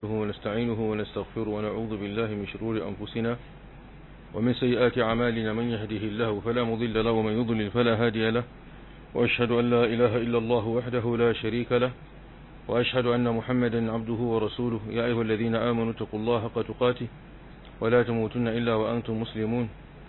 ونستعينه ونستغفره ونعوذ بالله من شرور أنفسنا ومن سيئات أعمالنا من يهده الله فلا مضل له ومن يضلل فلا هادي له وأشهد أن لا إله إلا الله وحده لا شريك له وأشهد أن محمدا عبده ورسوله يا أيها الذين آمنوا اتقوا الله حق تقاته ولا تموتن إلا وأنتم مسلمون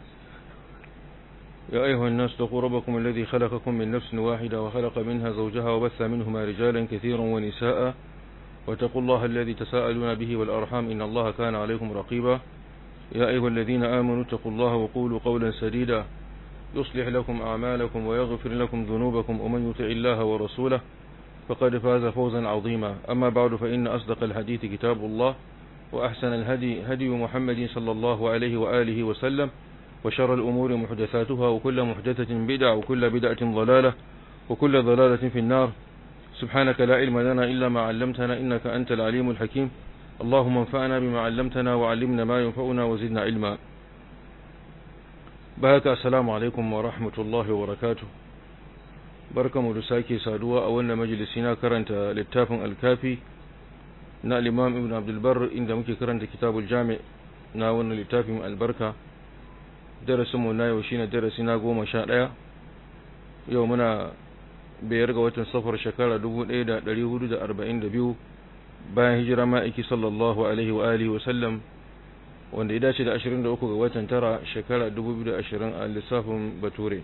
يا أيها الناس اتقوا ربكم الذي خلقكم من نفس واحدة وخلق منها زوجها وبث منهما رجالا كثيرا ونساء واتقوا الله الذي تساءلون به والأرحام إن الله كان عليكم رقيبا يا أيها الذين آمنوا اتقوا الله وقولوا قولا سديدا يصلح لكم أعمالكم ويغفر لكم ذنوبكم ومن يطع الله ورسوله فقد فاز فوزا عظيما أما بعد فإن أصدق الحديث كتاب الله وأحسن الهدي هدي محمد صلى الله عليه وآله وسلم وشر الأمور محدثاتها وكل محدثة بدع وكل بدعة ضلالة وكل ضلالة في النار سبحانك لا علم لنا إلا ما علمتنا إنك أنت العليم الحكيم اللهم انفعنا بما علمتنا وعلمنا ما ينفعنا وزدنا علما بهك السلام عليكم ورحمة الله وبركاته barkamu da sake saduwa a wannan majalisi na karanta littafin alkafi na al-imam ibn abdulbar inda muke karanta kitabul jami na wannan littafin albarka darasinmu na yau shine darasi na goma sha ɗaya yau muna biyar ga watan safar shekara 1442 bayan hijira ma'aiki sallallahu alaihi wa alihi wasallam wanda ya dace da 23 ga watan tara shekara 2020 a lissafin bature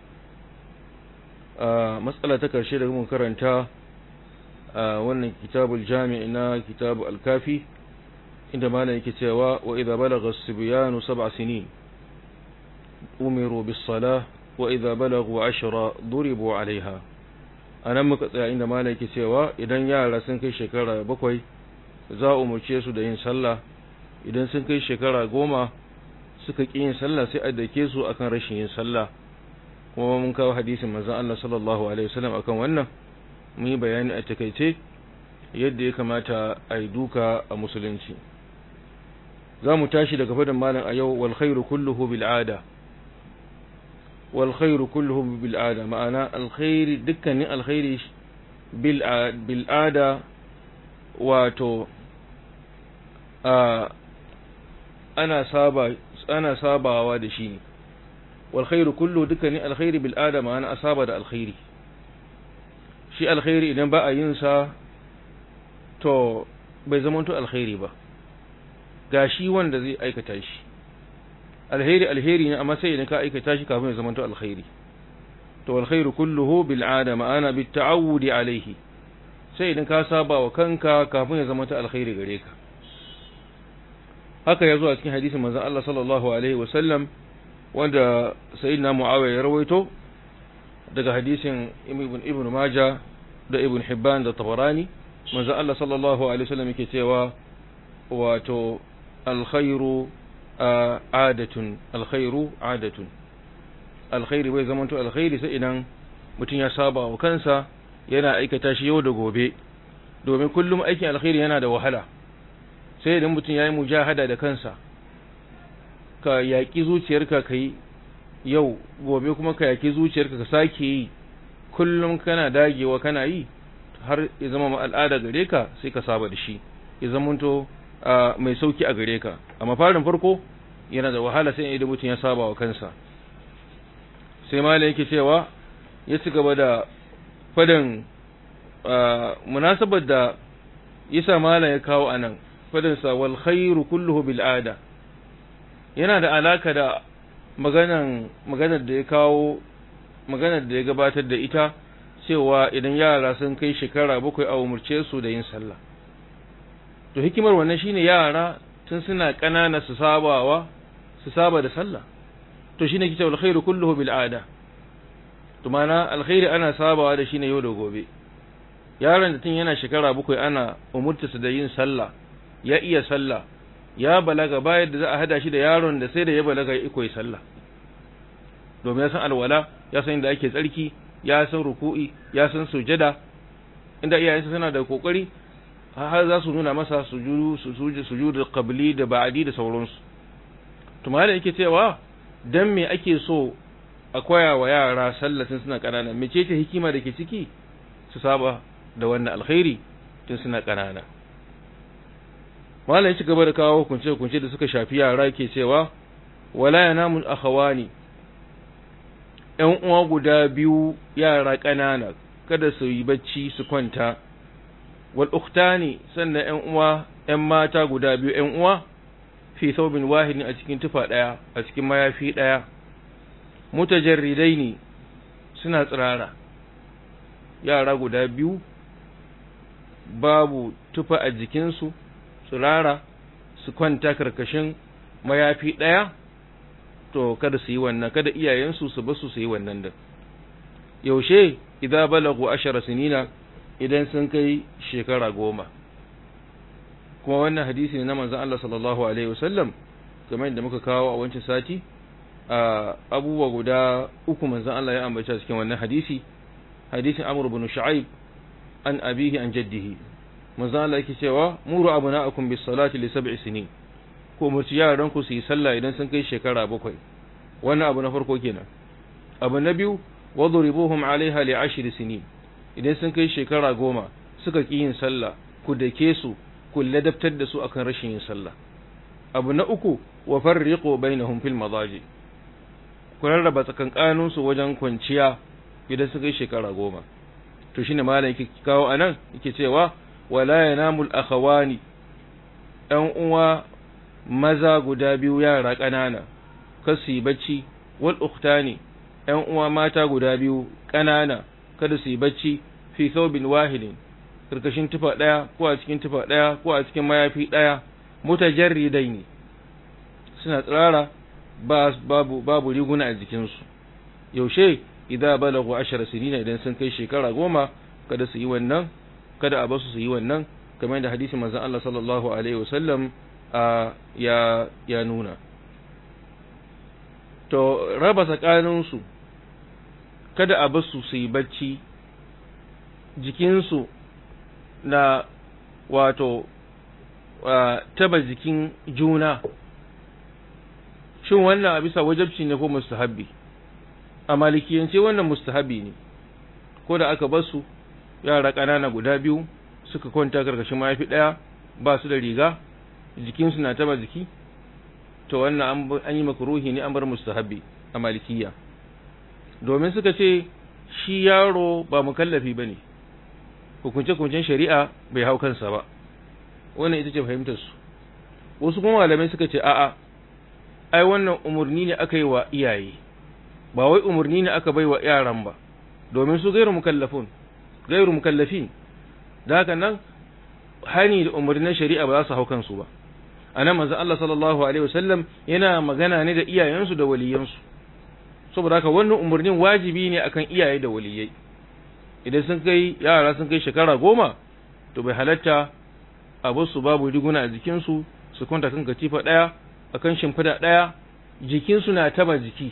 a matsala ta karshe da mun karanta a wannan kitabul jami' na kitabu al-kafi inda malam yake cewa wa idza balagha as-sibyanu sab'a sinin umiru bis-salah wa idza balagu 'ashra duribu 'alayha anan muka tsaya inda malam yake cewa idan yara sun kai shekara bakwai za a umurce su da yin sallah idan sun kai shekara goma suka ƙi yin sallah sai a dake su akan rashin yin sallah kuma mun kawo hadisin manzon Allah sallallahu alaihi wasallam akan wannan mun yi bayani a takaice yadda ya kamata a yi duka a musulunci za mu tashi daga fadin malam a yau wal khairu kulluhu bil ada wal khairu kulluhu bil ada ma'ana alkhairi dukkanin alkhairi bil bil ada wato ana saba ana sabawa da shi ne wal khairu kullu dukkanin alkhairi bil ada ma'ana asaba da alkhairi shi alkhairi idan ba a yin sa to bai zamanto alkhairi ba ga shi wanda zai aikata shi alheri alheri ne amma sai idan ka aikata shi kafin ya zamanto alkhairi to alkhairu kulluhu bil ada ma'ana bit ta'awudi alayhi sai idan ka saba wa kanka kafin ya zamanto alkhairi gare ka haka yazo a cikin hadisin manzon Allah sallallahu alaihi wasallam wanda sayyidina Muawiya ya rawaito daga hadisin ibn ibn Majah da ibn Hibban da Tabarani manzon Allah sallallahu alaihi wasallam yake cewa wato alkhairu adatun alkhairu adatun alkhairi bai zamanto alkhairi sai idan mutum ya saba wa kansa yana aikata shi yau da gobe domin kullum aikin alkhairi yana da wahala sai idan mutum ya yi mujahada da kansa ka yaƙi zuciyarka ka yi yau gobe kuma ka yaƙi zuciyarka ka sake yi kullum kana dagewa kana yi har ya zama al'ada gare ka sai ka saba da shi ya zamanto mai sauki a gare ka amma farin farko yana da wahala sai idan mutum ya saba wa kansa sai malam yake cewa ya ci gaba da fadin munasabar da yasa malam ya kawo anan fadin sa wal khairu kulluhu bil ada yana da alaka da maganan maganar da ya kawo maganar da ya gabatar da ita cewa idan yara sun kai shekara bakwai a umurce su da yin sallah to hikimar wannan shine yara tun suna ƙanana su sabawa su saba da sallah to shine kitab alkhairu kulluhu bil ada to mana alkhairi ana sabawa da shine yau da gobe yaron da tun yana shekara bakwai ana umurta su da yin sallah ya iya sallah ya balaga bayan da za a hada shi da yaron da sai da ya balaga ya koyi sallah domin ya san alwala ya san inda ake tsarki ya san ruku'i ya san sujada inda iyayensa suna da kokari har za su nuna masa sujudu sujudu qabli da ba'di da sauransu to malai yake cewa dan me ake so a koya wa yara sallatin suna kanana mecece hikima da ke ciki su saba da wannan alkhairi tun suna kanana malam ya ci gaba da kawo hukunce hukunce da suka shafi yara ke cewa wala yanamul akhawani ‘yan uwa guda biyu yara ƙanana kada su yi bacci su kwanta, wal uktani sannan ‘yan uwa ‘yan mata guda biyu ‘yan uwa fi saubin wahidin a cikin tufa ɗaya a cikin mayafi ɗaya, mutajarridai ne suna tsirara, yara guda biyu babu tufa a jikinsu tsirara su kwanta karkashin mayafi ɗaya. to kada su yi wannan kada iyayensu su basu su yi wannan da yaushe idza balagu ashara sinina idan sun kai shekara goma kuma wannan hadisi ne na manzon Allah sallallahu alaihi wasallam kamar yadda muka kawo a wancan sati a abubuwa guda uku manzon Allah ya ambata cikin wannan hadisi hadisin Amr ibn Shu'aib an abihi an jaddihi manzon Allah yake cewa muru abna'akum bis salati li sab'i sinin ko umarci yaran ku su yi sallah idan sun kai shekara bakwai wannan abu na farko kenan abu na biyu wadribuhum alaiha li ashri sinin idan sun kai shekara goma suka ki yin sallah ku dake su ku ladabtar da su akan rashin yin sallah abu na uku wa farriqu bainahum fil madaji ku rarraba tsakankanin su wajen kwanciya idan suka kai shekara goma to shine malam yake kawo anan yake cewa wala yanamul akhawani ɗan uwa maza guda biyu yara ƙanana kar su yi bacci wal ukhtani ƴan uwa mata guda biyu ƙanana kada su yi bacci fi thawbin wahidin karkashin tufa ɗaya ko a cikin tufa ɗaya ko a cikin mayafi ɗaya mutajarridaini suna tsirara babu babu riguna a jikinsu yaushe idza balagu ashara sinina idan sun kai shekara goma kada su yi wannan kada a basu su yi wannan kamar da hadisin manzon Allah sallallahu alaihi wasallam ya ya nuna to raba tsakaninsu kada a basu su yi bacci jikinsu na wato taba jikin juna shin wannan a bisa wajabci ne ko mustahabbi a malikiyance wannan mustahabbi ne ko da aka basu yara ƙanana guda biyu suka kwanta karkashin mayafi ɗaya ba su da riga jikinsu na taba jiki to wannan an yi makruhi ne an bar mustahabbi a malikiya domin suka ce shi yaro ba mukallafi bane hukunce-hukuncen shari'a bai hau kansa ba wannan ita ce fahimtar su wasu kuma malamai suka ce a'a ai wannan umarni ne aka yi wa iyaye ba wai umarni ne aka bai wa yaran ba domin su gairu mukallafun gairu mukallafin da haka nan hani da umarnin shari'a ba za su hau kansu ba anan manzon Allah sallallahu alaihi wasallam yana magana ne da iyayensu da waliyansu saboda haka wannan umarnin wajibi ne akan iyaye da waliyai idan sun kai yara sun kai shekara goma to bai halatta abu su babu riguna a jikinsu su kwanta kan katifa ɗaya akan shimfida ɗaya jikinsu na taba jiki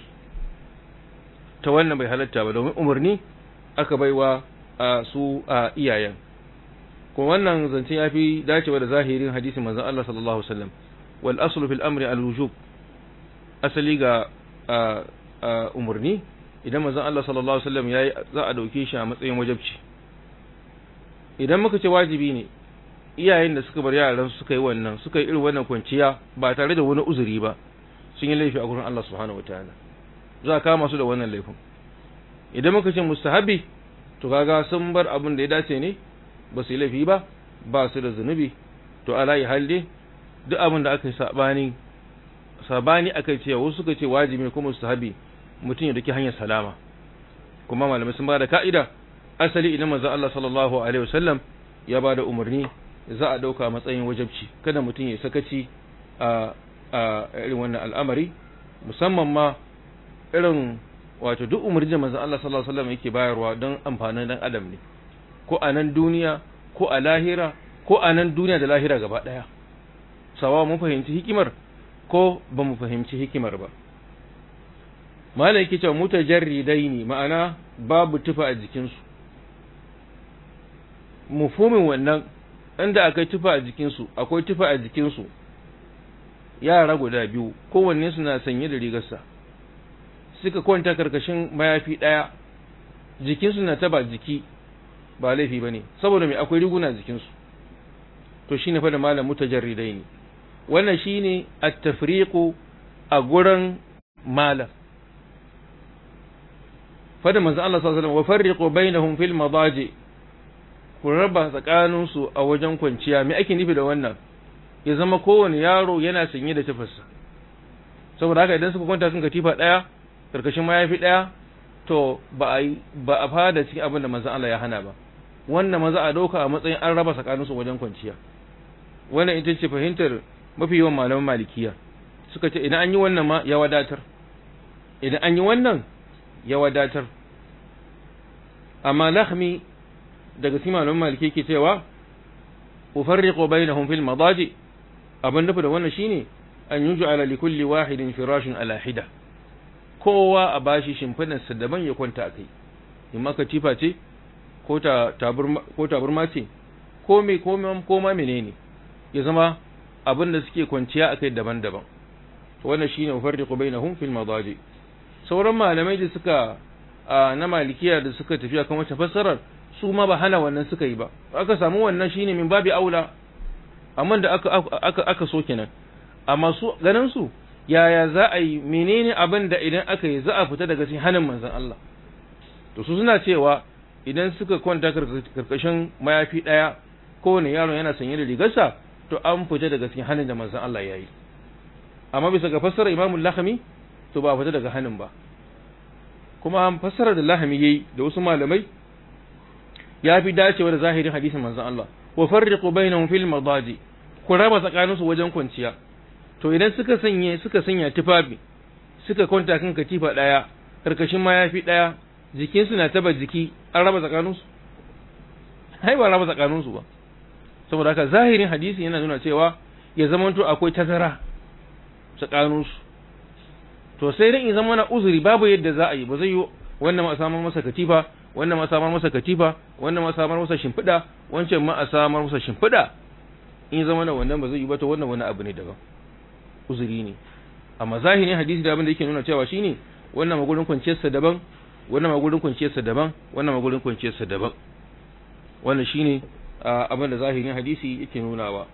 ta wannan bai halatta ba domin umarni aka baiwa a su a iyayen kuma wannan zance ya fi dacewa da zahirin hadisin manzon Allah sallallahu alaihi wasallam wal aslu fil amri al wujub asali ga umarni idan manzon Allah sallallahu alaihi wasallam yayi za a dauke shi a matsayin wajibci idan muka ce wajibi ne iyayen da suka bar yaran su suka yi wannan suka yi irin wannan kwanciya ba tare da wani uzuri ba sun yi laifi a gurin Allah subhanahu wataala za a kama su da wannan laifin idan muka ce mustahabi to kaga sun bar abin da ya dace ne ba su yi laifi ba ba su da zunubi to ala yi halde duk abin da aka yi sabani sabani aka ce wasu suka ce wajibi ko mustahabi mutum ya dake hanyar salama kuma malamai sun ba da ka'ida asali idan manzo Allah sallallahu alaihi wasallam ya ba da umarni za a dauka matsayin wajabci kada mutum ya sakaci a a irin wannan al'amari musamman ma irin wato duk umarni da manzo Allah sallallahu alaihi wasallam yake bayarwa don amfanin dan adam ne ko a nan duniya ko a lahira ko a nan duniya da lahira gaba daya sawa mun fahimci hikimar ko ba mu fahimci hikimar ba malai yake cewa mutajarridaini ma'ana babu tufa a jikinsu mufhumin wannan inda akwai tufa a jikinsu akwai tufa a jikinsu yara guda biyu kowanne suna sanye da rigarsa suka kwanta karkashin mayafi ɗaya jikinsu na taba jiki ba laifi ba ne saboda mai akwai riguna jikinsu to shine fa da malam mutajarridai ne wannan shine at-tafriqu a gurin malam fada manzo Allah sallallahu alaihi wasallam wa farriqu bainahum fil madaji ku raba tsakanin su a wajen kwanciya me ake nufi da wannan ya zama kowane yaro yana sanye da tufarsa saboda haka idan suka kwanta kan katifa daya karkashin mayafi daya to ba a ba a fada cikin abin da manzo Allah ya hana ba wannan maza a dauka a matsayin an raba tsakanin su wajen kwanciya wannan ita ce fahimtar mafi yawan malaman malikiya suka ce idan an yi wannan ma ya wadatar idan an yi wannan ya wadatar amma lahmi daga cikin malaman maliki ke cewa ufarriqu bainahum fil madaji abin nufi da wannan shine an yuj'ala li kulli wahidin firashin ala hida kowa a bashi shimfidan sa daban ya kwanta akai in maka tifa ce ko ta taburma ko taburma ce ko me ko me ko ma menene ya zama abin da suke kwanciya akai daban-daban to wannan shine ufarriqu bainahum fil madaji sauran malamai da suka na malikiya da suka tafi akan wata fassarar su ma ba hana wannan suka yi ba aka samu wannan shine min babi aula amma da aka aka aka so kenan amma su ganin su yaya za a yi menene abin da idan aka yi za a fita daga cikin hanin manzon Allah to su suna cewa idan suka kwanta karkashin mayafi daya kowane yaro yana sanye da rigarsa to an fita daga cikin hanin da manzon Allah ya yi amma bisa ga fassarar Imam Lakhmi to ba fita daga hanin ba kuma an fassara da Lakhmi yayi da wasu malamai ya fi dacewa da zahirin hadisin manzon Allah wa farriqu bainahum fil madaji ku raba tsakaninsu wajen kwanciya to idan suka sanye suka sanya tufafi suka kwanta kan katifa daya karkashin mayafi daya jikinsu na taba jiki an raba tsakaninsu hai ba raba tsakaninsu ba saboda haka zahirin hadisi yana nuna cewa ya zamanto akwai tazara tsakaninsu to sai dai in zama na uzuri babu yadda za a yi ba zai yi wannan ma samar masa katifa wannan ma samar masa katifa wannan ma samar masa shimfiɗa wancan ma a samar masa shimfiɗa in zama na wannan ba zai yi ba to wannan wani abu ne daban uzuri ne amma zahirin hadisi da abin da yake nuna cewa shine wannan magurin kwanciyarsa daban wannan magurin kwanciyarsa daban wannan magurin kwanciyarsa daban wannan shine abin da zahirin hadisi yake nunawa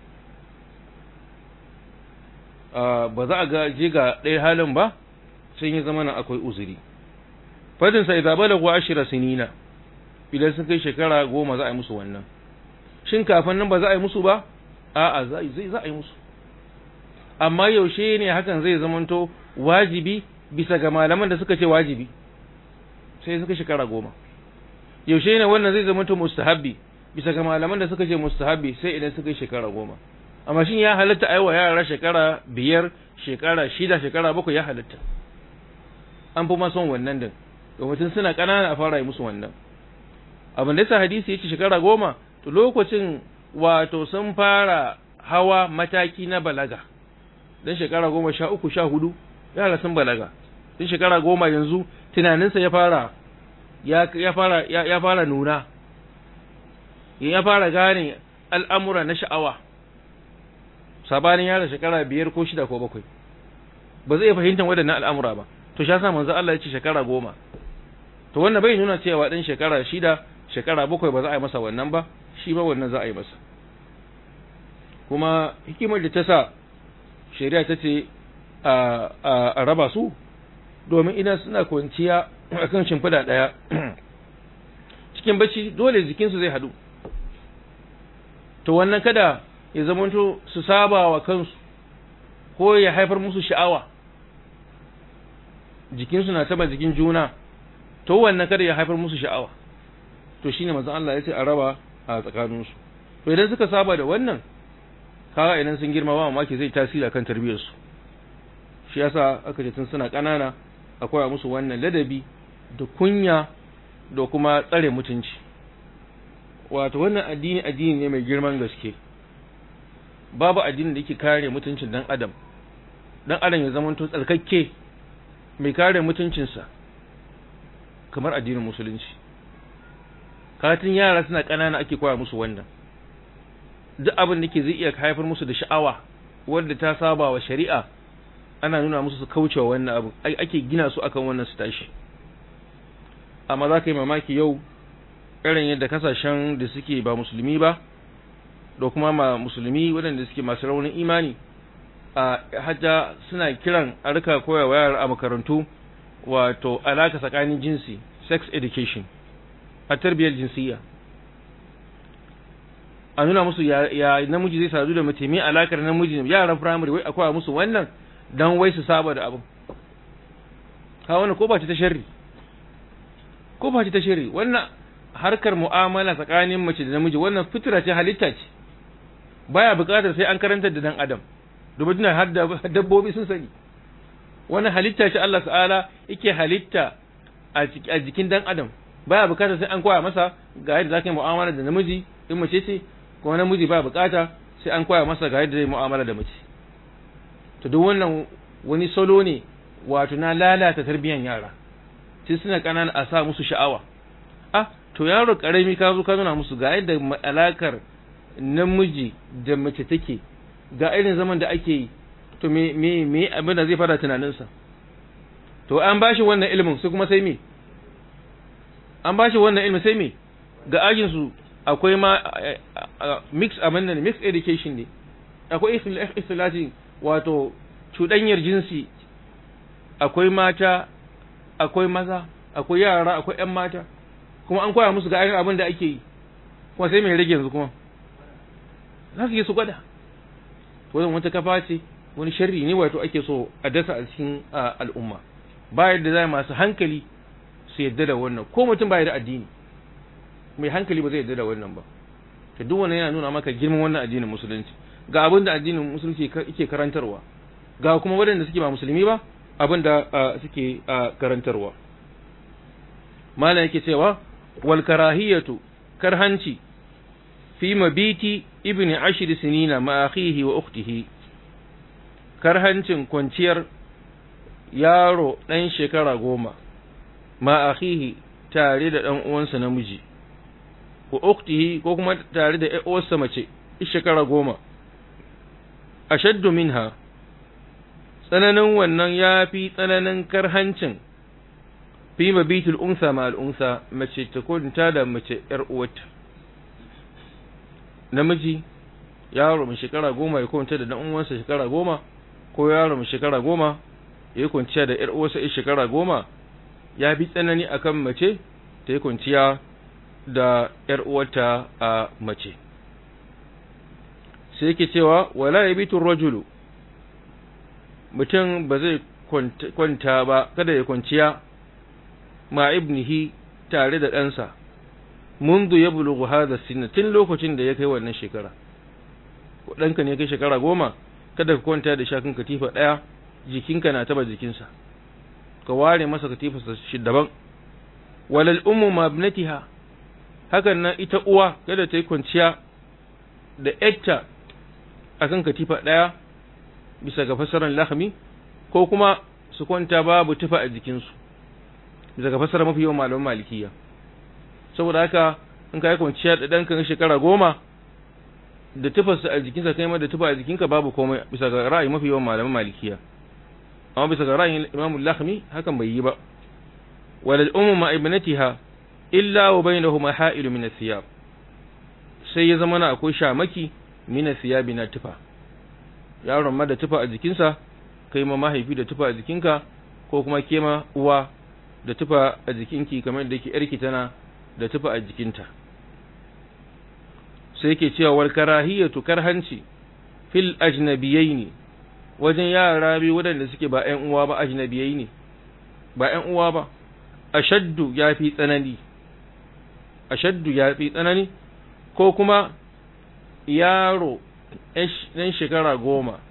ba za a ga je ga ɗaya halin ba sai ya zama na akwai uzuri fadin sa idza balagu ashira sinina idan sun kai shekara goma za a yi musu wannan shin kafin nan ba za a yi musu ba a'a zai za a yi musu amma yaushe ne hakan zai zamanto wajibi bisa ga malaman da suka ce wajibi sai suka shekara goma yaushe ne wannan zai zamanto mustahabbi bisa ga malaman da suka ce mustahabbi sai idan suka yi shekara goma amma shin ya halatta a yi wa yara shekara biyar shekara shida shekara bakwai ya halatta an fi ma son wannan din domin suna ƙanana a fara yi musu wannan abin da yasa hadisi yace shekara goma to lokacin wato sun fara hawa mataki na balaga dan shekara goma sha uku sha hudu yara sun balaga dan shekara goma yanzu tunaninsa ya fara ya fara ya fara nuna ya fara gane al'amura na sha'awa sabanin yara shekara biyar ko shida ko bakwai ba zai fahimtar waɗannan al'amura ba to sha sa manzo Allah ya ce shekara goma to wannan bai nuna cewa ɗan shekara shida shekara bakwai ba za a yi masa wannan ba shi ba wannan za a yi masa kuma hikimar da ta sa shari'a ta ce a raba su domin idan suna kwanciya a kan shimfiɗa ɗaya cikin bacci dole jikinsu zai haɗu to wannan kada ya zamanto su saba wa kansu ko ya haifar musu sha'awa jikinsu na taba jikin juna to wannan kada ya haifar musu sha'awa to shine manzon Allah ya ce a raba a tsakaninsu to idan suka saba da wannan kaga idan sun girma ba mamaki zai tasiri akan tarbiyyarsu shi yasa aka ce tun suna ƙanana akwai musu wannan ladabi da kunya da kuma tsare mutunci wato wannan addini addini ne mai girman gaske babu addinin da yake kare mutuncin dan adam dan adam ya zama to tsarkakke mai kare mutuncinsa kamar addinin musulunci katin yara suna ƙanana ake koya musu wannan duk abin da ke zai iya haifar musu da sha'awa wanda ta saba wa shari'a ana nuna musu su kaucewa wannan abu ake gina su akan wannan su tashi amma za ka yi mamaki yau irin yadda kasashen da suke ba musulmi ba da kuma ma musulmi waɗanda suke masu raunin imani a hajja suna kiran a rika koya wa yara a makarantu wato alaka tsakanin jinsi sex education a tarbiyyar jinsiyya a nuna musu ya namiji zai sadu da mace mai alakar namiji yaran firamare wai akwai musu wannan dan wai su saba da abin ka wannan ko ba ta sharri ko ba ta sharri wannan harkar mu'amala tsakanin mace da namiji wannan fitira ce halitta ce baya buƙatar sai an karantar da dan adam domin har da dabbobi sun sani wannan halitta ce Allah ta'ala yake halitta a jikin dan adam baya buƙatar sai an koya masa ga yadda zaka yi mu'amala da namiji in mace ce ko namiji baya buƙata sai an koya masa ga yadda zai mu'amala da mace to duk wannan wani salo ne wato na lalata tarbiyyar yara sai suna kanana a sa musu sha'awa ah to yaro karami ka zo ka nuna musu ga yadda alakar namiji da mace take ga irin zaman da ake yi to me me me abin da zai fara tunaninsa to an bashi wannan ilimin su kuma sai me an bashi wannan ilimin sai me ga ajin su akwai ma mix abin nan mix education ne akwai istilahi wato cuɗanyar jinsi akwai mata akwai maza akwai yara akwai ƴan mata kuma an koya musu ga irin abin da ake yi kuma sai mai rage yanzu kuma za su yi su gwada wannan wata kafa ce wani sharri ne wato ake so a dasa a cikin al'umma ba yadda za masu hankali su yadda da wannan ko mutum ba da addini mai hankali ba zai yadda da wannan ba to duk wannan yana nuna maka girman wannan addinin musulunci ga abin da addinin musulunci yake karantarwa ga kuma waɗanda suke ba musulmi ba abin da suke karantarwa malam yake cewa wal karahiyatu karhanci fi mabiti ibni ashir sinina ma akhihi wa ukhtihi karhancin kwanciyar yaro ɗan shekara goma ma akhihi tare da ɗan uwansa namiji wa ukhtihi ko kuma tare da ƴar uwarsa mace shekara goma ashaddu minha tsananin wannan ya fi tsananin karhancin fi mabitul unsa ma al'unsa mace ta kwanta da mace ‘yar uwarta namiji yaro mai shekara goma ya kwanta da ɗan uwansa shekara goma ko yaro mai shekara goma ya yi kwanciya da ‘yar uwarsa ya shekara goma ya fi tsanani akan mace ta yi kwanciya da ‘yar uwarta a mace sai yake cewa wala ya bitun rajulu mutum ba zai kwanta ba kada ya kwanciya ma ibnihi tare da ɗansa mundu ya bulugu hada sinna tun lokacin da ya kai wannan shekara ɗanka ne kai shekara goma kada ka kwanta da shakin katifa ɗaya jikinka na taba jikinsa ka ware masa katifarsa shi daban walal ummu ma ibnatiha hakan nan ita uwa kada ta yi kwanciya da ƴatta akan katifa ɗaya bisa ga fasaran lahmi ko kuma su kwanta babu tufa a jikinsu bisa ga fasara mafi yawan malaman malikiya saboda haka in ka yi kwanciya da ɗanka shekara goma da tufarsa a jikinsa kai ma da tufa a jikinka babu komai bisa ga ra'ayi mafi yawan malaman malikiya amma bisa ga ra'ayin imamu lahmi hakan bai yi ba walal ummu ma ibnatiha illa wa bainahuma ha'ilu min athiyab sai ya zama na akwai shamaki min athiyabi na tufa yaron ma da tufa a jikinsa kai ma mahaifi da tufa a jikinka ko kuma ke ma uwa da tufa a jikinki kamar da yake yarki tana da tufa a jikinta sai yake cewa wal karahiyatu karhanci fil ajnabiyaini wajen yara biyu waɗanda suke ba ƴan uwa ba ajnabiyai ne ba ƴan uwa ba ashaddu yafi tsanani ashaddu yafi tsanani ko kuma yaro ɗan shekara goma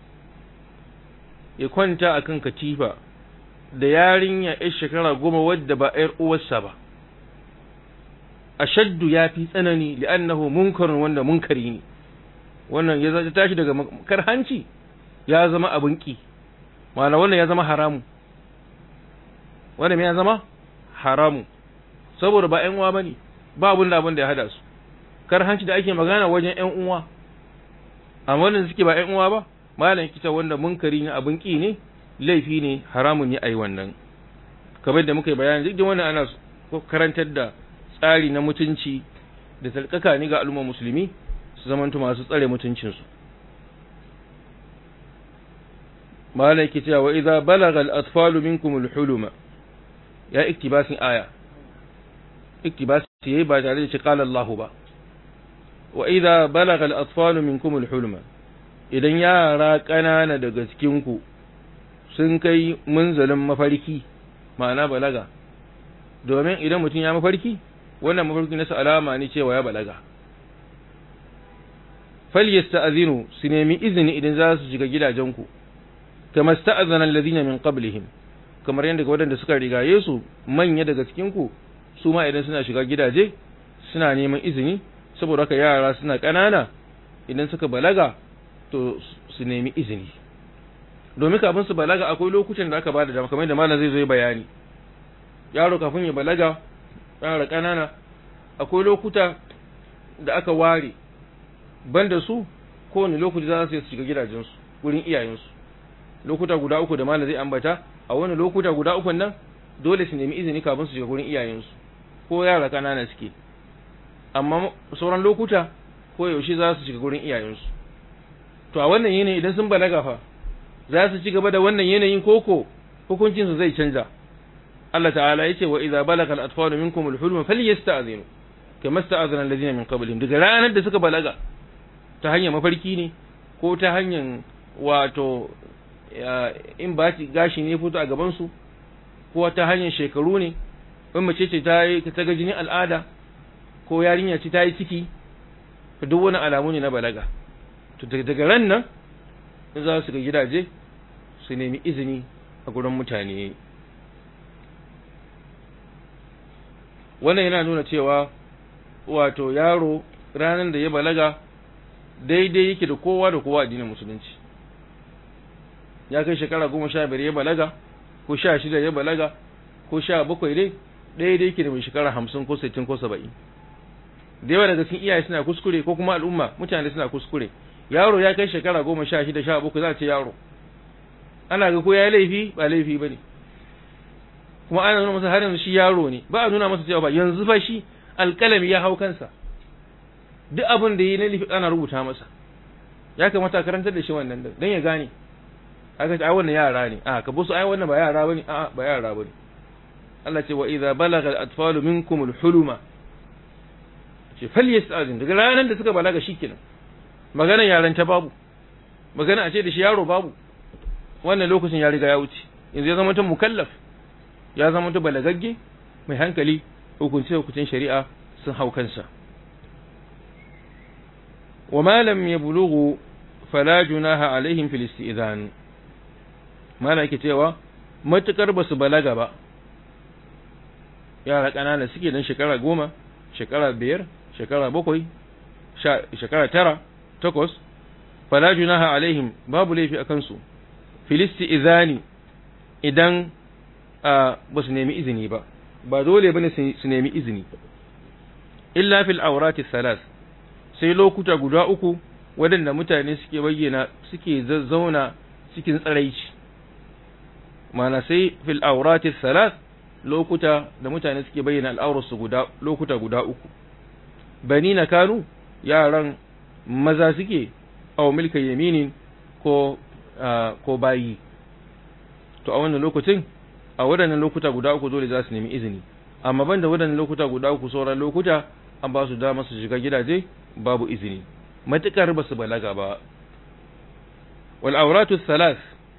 ya kwanta a kan katifa da yarinya ‘yar shekara goma wadda ba ‘yar uwarsa ba, a shaddu ya fi tsanani li'annahu munkarin wanda munkari ne, wannan ya zata tashi daga karhanci ya zama abin ƙi, mana wannan ya zama haramu, wannan ya zama haramu, saboda ba ‘yan uwa ba ne, ba abin da abin da ya hada su, karhanci da ake magana wajen ‘yan uwa. amma wannan suke ba ƴan uwa ba malam kita wanda munkari ne abin ki ne laifi ne haramun ne ai wannan kamar da muka yi bayani duk da wannan ana karantar da tsari na mutunci da talkaka ne ga al'umma musulmi su zamanto masu tsare mutuncinsu malai ke cewa wa idza balagha al-atfalu minkum al-huluma ya iktibasin aya iktibasi yayi ba tare da shi qala Allahu ba wa idza balagha al-atfalu minkum al-huluma idan yara kanana daga cikin ku sun kai munzalin mafarki ma'ana balaga domin idan mutum ya mafarki wannan mafarki nasa alama ne cewa ya balaga falyasta'zinu su nemi izini idan za su shiga gidajenku kama sta'azana alladhina min qablihim kamar yadda ga wadanda suka rigaye su manya daga cikin ku su ma idan suna shiga gidaje suna neman izini saboda haka yara suna kanana idan suka balaga to su nemi izini domin kafin su balaga akwai lokutan da aka bada dama kamar yadda malam zai zo bayani yaro kafin ya balaga yara kanana akwai lokuta da aka ware banda su kowane lokaci za su shiga gidajensu wurin iyayensu lokuta guda uku da malam zai ambata a wani lokuta guda uku nan dole su nemi izini kafin su shiga gurin iyayensu ko yara kanana suke amma sauran lokuta ko yaushe za su shiga gurin iyayensu to a wannan yanayi idan sun balaga fa za su ci gaba da wannan yanayin koko hukuncin su zai canja Allah ta'ala yace wa idza balaga al-atfalu minkum al-hulma falyasta'zinu kama sta'azana alladhina min qablihim daga ranar da suka balaga ta hanyar mafarki ne ko ta hanyar wato in ba gashi ne fito a gabansu ko ta hanyar shekaru ne in mace ce ta yi ta ga jinin al'ada ko yarinya ce ta yi ciki duk wani alamu ne na balaga to daga ran nan in za su ga gidaje su nemi izini a gurin mutane wannan yana nuna cewa wato yaro ranar da ya balaga daidai yake da kowa da kowa addinin musulunci ya kai shekara goma sha biyar ya balaga ko sha shida ya balaga ko sha bakwai dai ɗaya dai yake da mai shekara hamsin ko sittin ko saba'in da yawa daga cikin iyaye suna kuskure ko kuma al'umma mutane suna kuskure yaro ya kai shekara goma sha shida sha bakwai za a ce yaro ana ga ko ya yi laifi ba laifi ba ne kuma ana nuna masa har yanzu shi yaro ne ba a nuna masa cewa ba yanzu fa shi alƙalami ya hau kansa duk abin da yi na laifi ana rubuta masa ya kamata a karantar da shi wannan don ya gane aka ce ai wannan yara ne a ka busu ai wannan ba yara bane a ba yara bane Allah ce wa idza balagha al-atfalu minkum al-huluma ce falyastazin daga ranar da suka balaga shikenan magana yaran ta babu magana a ce da shi yaro babu wannan lokacin ya riga ya wuce yanzu ya zama ta mukallaf ya zama ta balagagge mai hankali hukunci hukuncin shari'a sun hau kansa wa ma lam yablughu fala junaha alaihim fil istizan mala yake cewa matukar basu balaga ba yara ƙanana suke dan shekara goma shekara biyar shekara bakwai shekara tara takwas fala junaha alaihim babu laifi a kansu filisti izani idan ba su nemi izini ba ba dole bane su nemi izini illa fil aurati salas sai lokuta guda uku waɗanda mutane suke bayyana suke zazzauna cikin tsaraici mana sai fil aurati salas lokuta da mutane suke bayyana al'aurarsu guda lokuta guda uku bani na kanu yaran maza suke aw milka yaminin ko ko bayi to a wannan lokacin a waɗannan lokuta guda uku dole za su nemi izini amma banda waɗannan lokuta guda uku sauran lokuta an ba su dama su shiga gidaje babu izini matukar ba su balaga ba wal auratu salas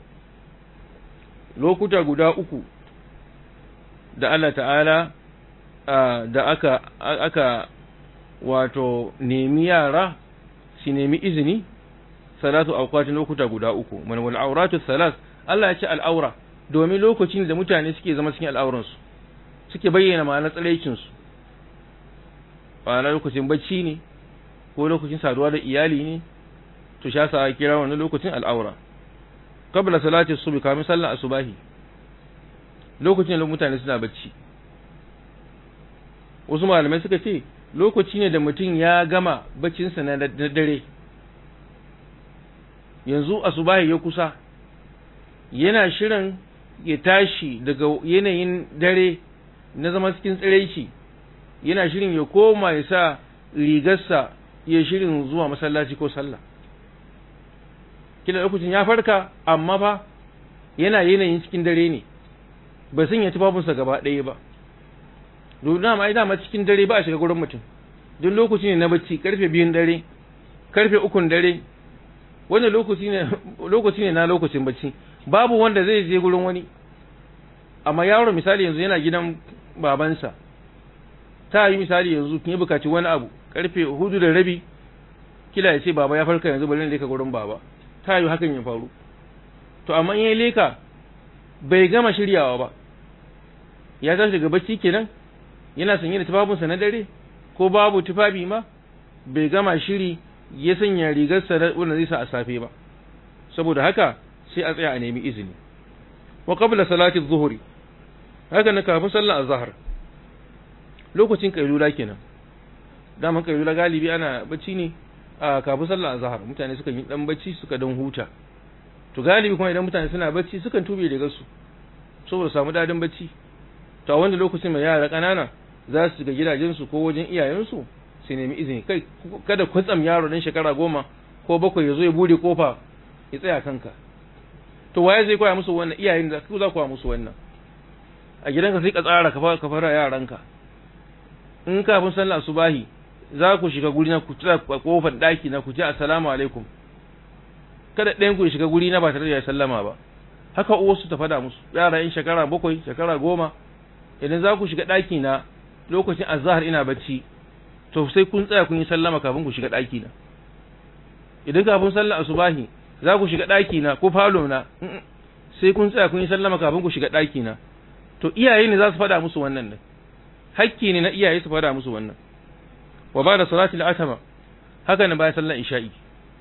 lokuta guda uku da Allah ta'ala da aka aka wato nemi yara su nemi izini salatu auqatin lokuta guda uku man wal auratu salas Allah ya ce al'aura domin lokacin da mutane suke zama cikin al'auransu suke bayyana ma'anar tsaraicinsu ma'ana lokacin bacci ne ko lokacin saduwa da iyali ne to sha sa kira wannan lokacin al'aura qabla salati subhi kamin sallar asubahi lokacin da mutane suna bacci wasu malamai suka ce lokaci ne da mutum ya gama baccinsa na dare yanzu asubahi ya kusa yana shirin ya tashi daga yanayin dare na zama cikin tsiraici yana shirin ya koma ya sa rigarsa ya shirin zuwa masallaci ko sallah kila lokacin ya farka amma fa yana yanayin cikin dare ne ba sun yi tufafinsa gaba ɗaya ba domin dama ai dama cikin dare ba a shiga gurin mutum duk lokaci ne na bacci karfe biyun dare karfe ukun dare wanda lokaci ne lokaci ne na lokacin bacci babu wanda zai je gurin wani amma yaro misali yanzu yana gidan babansa ta yi misali yanzu kin yi bukaci wani abu karfe hudu da rabi kila ya ce baba ya farka yanzu bari ne ka gurin baba ta yi hakan ya faru to amma in ya leka bai gama shiryawa ba ya tashi daga bacci kenan yana sanye da tufafinsa na dare ko babu tufafi ma bai gama shiri ya sanya rigarsa wanda zai sa a safe ba saboda haka sai a tsaya a nemi izini wa qabla salati adh-dhuhri haka na kafin sallar azhar lokacin kailula kenan daman kailula galibi ana bacci ne a kafin sallar azhar mutane suka yi dan bacci suka dan huta to galibi kuma idan mutane suna bacci sukan tube daga su saboda samu dadin bacci to a wanda lokacin mai yara kanana za su ga gidajensu ko wajen iyayensu sai nemi izini kai kada kwatsam yaro dan shekara goma ko bakwai ya zo ya bude kofa ya tsaya kanka to waye zai koya musu wannan iyayen da ku za ku musu wannan a gidanka sai ka tsara ka fara yaranka in kafin sallar subahi za ku shiga guri na ku tsaya kofar daki na ku ce assalamu alaikum kada ɗayan ku shiga guri na ba tare da ya sallama ba haka uwarsu ta fada musu yara in shekara bakwai shekara goma idan za ku shiga ɗaki na lokacin azhar ina bacci to sai kun tsaya kun yi sallama kafin ku shiga ɗaki na idan kafin sallar asubahi za ku shiga ɗaki na ko falo na sai kun tsaya kun yi sallama kafin ku shiga ɗaki na to iyaye ne za su fada musu wannan ne hakki ne na iyaye su fada musu wannan wa ba da salati al-atama haka ne bayan sallar isha'i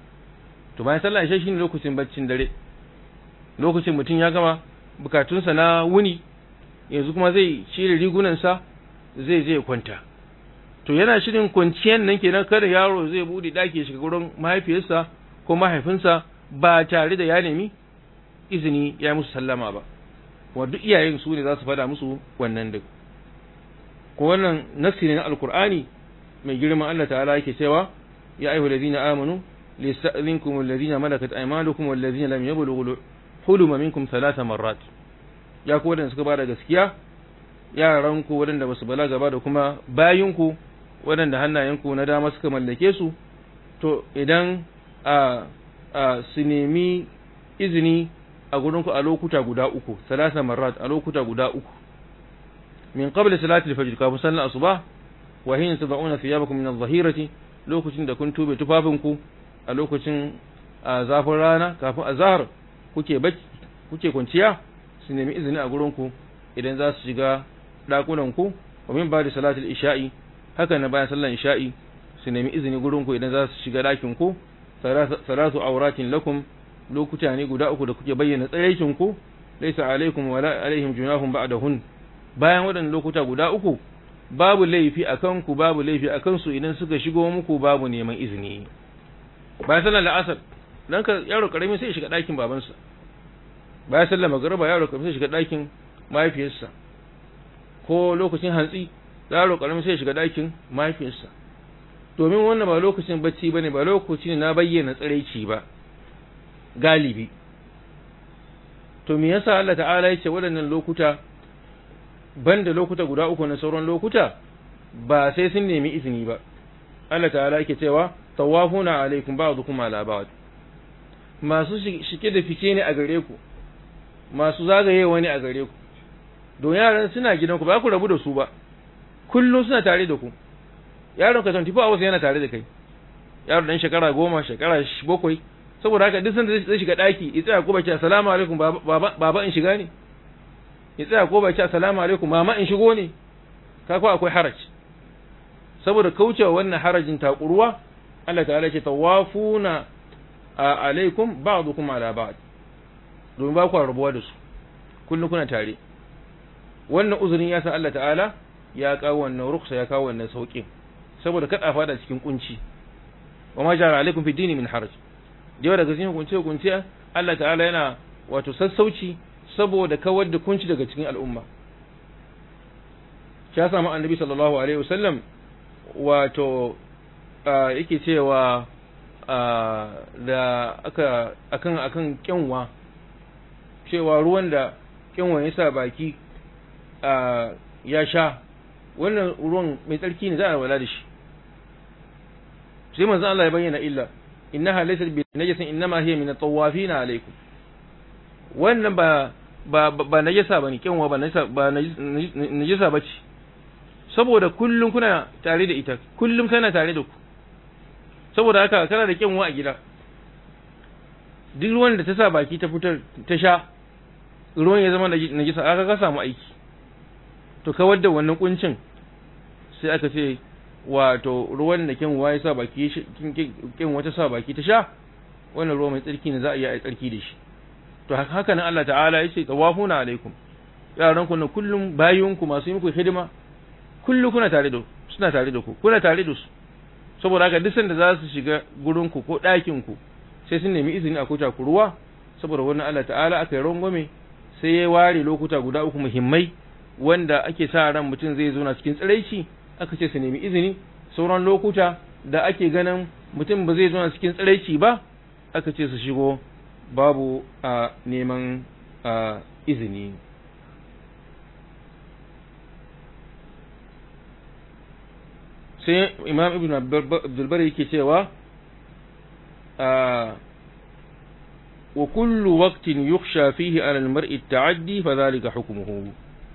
to bayan sallar isha'i shine lokacin baccin dare lokacin mutum ya gama bukatunsa na wuni yanzu kuma zai shirya rigunansa zai je kwanta to yana shirin kwanciyar nan kenan kada yaro zai bude daki shiga gurin mahaifiyarsa ko mahaifinsa ba tare da ya nemi izini ya musu sallama ba wa duk iyayen su ne za su fada musu wannan duk ko wannan nafsi ne na alkur'ani mai girman Allah ta'ala yake cewa ya ayyuhal ladina amanu liyasta'dhinkum alladhina malakat aymanukum walladhina lam yablughu huluma minkum thalatha marrat ya ku wadanda suka bada gaskiya yaran ku wadanda basu balaga ba da kuma bayin ku wadanda hannayen ku na dama suka mallake su to idan a a su nemi izini a gurin ku a lokuta guda uku thalatha marrat a lokuta guda uku min qabli salati al-fajr kafin sallar asuba wa hin tad'una thiyabakum min adh-dhahirati lokacin da kun tube tufafinku a lokacin zafin rana kafin azhar kuke bacci kuke kwanciya su nemi izini a gurin ku idan za su shiga dakunan ku wa min ba'da salatil isha'i haka na bayan sallar isha'i su nemi izini gurin ku idan za su shiga dakin ku salatu auratin lakum lokuta ne guda uku da kuke bayyana tsayaikin ku laysa alaikum wala alaihim junahum ba'dahun bayan waɗannan lokuta guda uku babu laifi a kanku babu laifi a kansu idan suka shigo muku babu neman izini bayan sallar la'asar dan ka yaro karami sai ya shiga ɗakin babansa bayan sallar magariba yaro karami sai ya shiga ɗakin mahaifiyarsa ko lokacin hantsi yaro karami sai ya shiga ɗakin mahaifiyarsa domin wannan ba lokacin bacci bane ba lokaci ne na bayyana tsiraici ba galibi to me yasa Allah ta'ala ya ce waɗannan lokuta banda lokuta guda uku na sauran lokuta ba sai sun nemi izini ba Allah ta'ala yake cewa tawafuna alaikum ba'dukum ala ba'd masu shike da fice ne a gare ku masu zagaye wani a gare ku don yaran suna gidan ku ba ku rabu da su ba kullum suna tare da ku yaron ka 24 hours yana tare da kai yaro dan shekara goma shekara bakwai saboda haka duk sanda zai shiga daki ya tsaya ko ba ce assalamu alaikum baba baba in shiga ne ya tsaya ko bai ce assalamu alaikum mama in shigo ne ka ko akwai haraj saboda kaucewa wannan harajin takuruwa Allah ta'ala ce tawafuna alaikum ba'dukum ala ba'd domin ba ku rabuwa da su kullun kuna tare wannan uzurin ya san Allah ta'ala ya kawo wannan ruksa ya kawo wannan sauƙin saboda kada fada cikin kunci wa ma jara alaikum fi dini min haraj da daga cikin kunce kunce Allah ta'ala yana wato sassauci saboda kawar da kunci daga cikin al'umma ya samu annabi sallallahu alaihi wasallam wato yake cewa da aka akan akan kyanwa cewa ruwan da kyanwa ya sa baki ya sha wannan ruwan mai tsarki ne za a wala da shi sai manzo Allah ya bayyana illa innaha laysat bi najasin innama hiya min at-tawafina alaykum wannan ba ba ba najasa bane kyanwa ba najasa ba najasa bace saboda kullum kuna tare da ita kullum tana tare da ku saboda haka kana da kyanwa a gida duk ruwan da ta sa baki ta fitar ta sha ruwan ya zama najasa aka ka samu aiki to kawar da wannan kuncin sai aka ce wato ruwan da kyanwa ya sa baki kyanwa ta sa baki ta sha wannan ruwa mai tsarki ne za a iya yi tsarki da shi to haka nan Allah ta'ala ya ce tawafuna alaikum yaran ku na kullum bayinku masu yi muku hidima kullu kuna tare da suna tare da ku kuna tare da su saboda haka duk sanda za su shiga gurin ku ko ɗakin ku sai sun nemi izini a kuta ku ruwa saboda wannan Allah ta'ala aka yi rangwame sai ya ware lokuta guda uku muhimmai wanda ake sa ran mutum zai zo na cikin tsiraici aka ce su nemi izini sauran lokuta da ake ganin mutum ba zai zo na cikin tsiraici ba aka ce su shigo babu a neman izini sai imam ibn abdulbar yake cewa wa kullu waqtin yukhsha fihi ala al-mar'i at-ta'addi fa dhalika hukmuhu